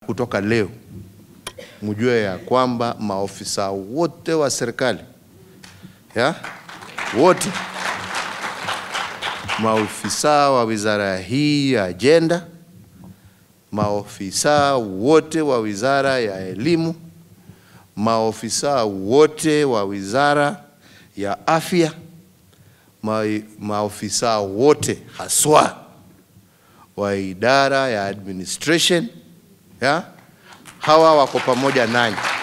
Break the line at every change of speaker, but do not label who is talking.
Kutoka leo mjue ya kwamba maofisa wote wa serikali ya wote maofisa wa wizara hii ya ajenda, maofisa wote wa wizara ya elimu, maofisa wote wa wizara ya afya, ma, maofisa wote haswa wa idara ya administration ya hawa wako pamoja nanyi.